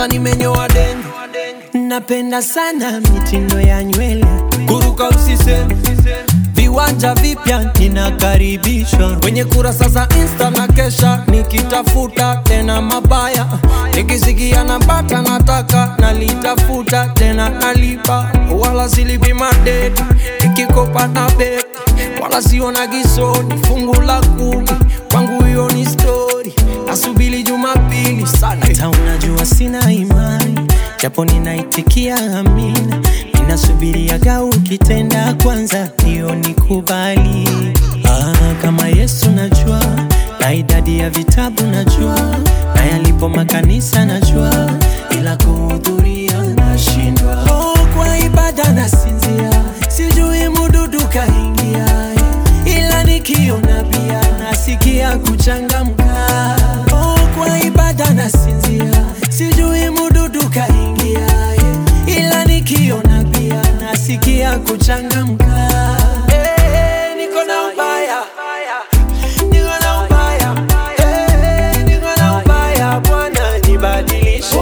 kwanza nimenyoa denge Napenda sana mitindo ya nywele, kuruka usiseme viwanja vipya ninakaribishwa. kwenye kurasa za insta na kesha nikitafuta tena mabaya nikisikia napata nataka nalitafuta tena nalipa wala silipi madeni nikikopa na beki wala siona gisoni fungu la kumi kwangu hiyo ni stori nasubili jumapili sana Hata unajua sina imani, japo ninaitikia amina. Ninasubiriaga ukitenda kwanza, hiyo nikubali. Ah, kama Yesu najua, na idadi ya vitabu najua, na yalipo makanisa najua, ila kuhudhuria nashindwa. Oh, kwa ibada nasinzia, sijui mududu kaingia, ila nikiona pia nasikia kuchangamka. Oh, kwa ibada nasinzia, sijui mududu kaingia, ila nikiona pia nasikia kuchangamka. Eh, niko na ubaya, niko na ubaya, eh, niko na ubaya, Bwana nibadilishe.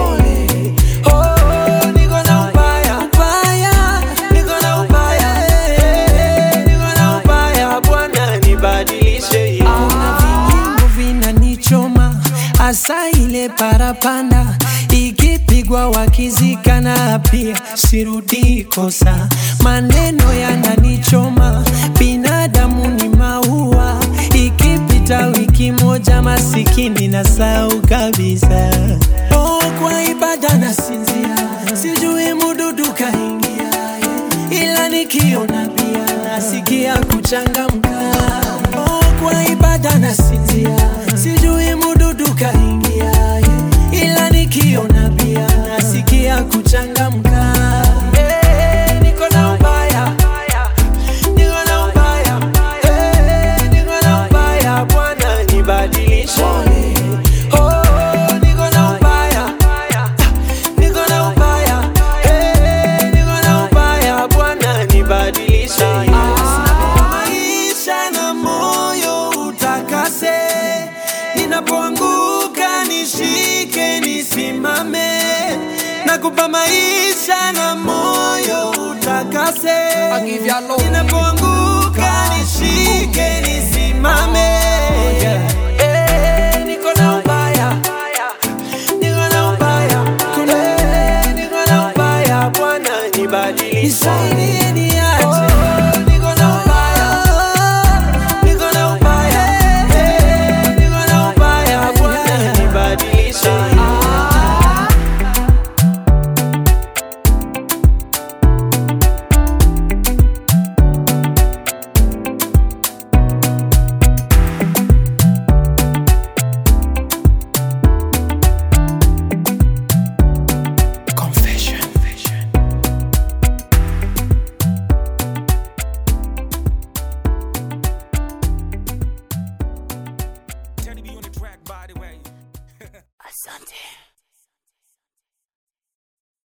Oh, niko na ubaya, ubaya, niko na ubaya, eh, niko na ubaya, Bwana nibadilishe. Kuna vilingo vinanichoma hasa ile parapanda ikipigwa wakizikana pia sirudi kosa maneno yananichoma binadamu ni maua ikipita wiki moja masikini na sau kabisa oh, kwa ibada nasinzia sijui mududu kaingia ila nikiona pia nasikia kuchangamka oh, kwa ibada nasinzia sijui mududu kaingia ila nikiona pia nasikia kuchangamka Eh, niko na ubaya, niko na ubaya, eh, niko na ubaya, Bwana nibadilishe. Oh, niko na ubaya, niko na ubaya, eh, niko na ubaya, Bwana nibadilishe. Maisha na moyo utakase, ninapoanguka nishike, nisimame, nakupa maisha na moyo utakase, I give you love. ninapoanguka nishike, nisimame. Eh, niko na ubaya, niko na ubaya, eh, niko na ubaya, Bwana nibadilishe.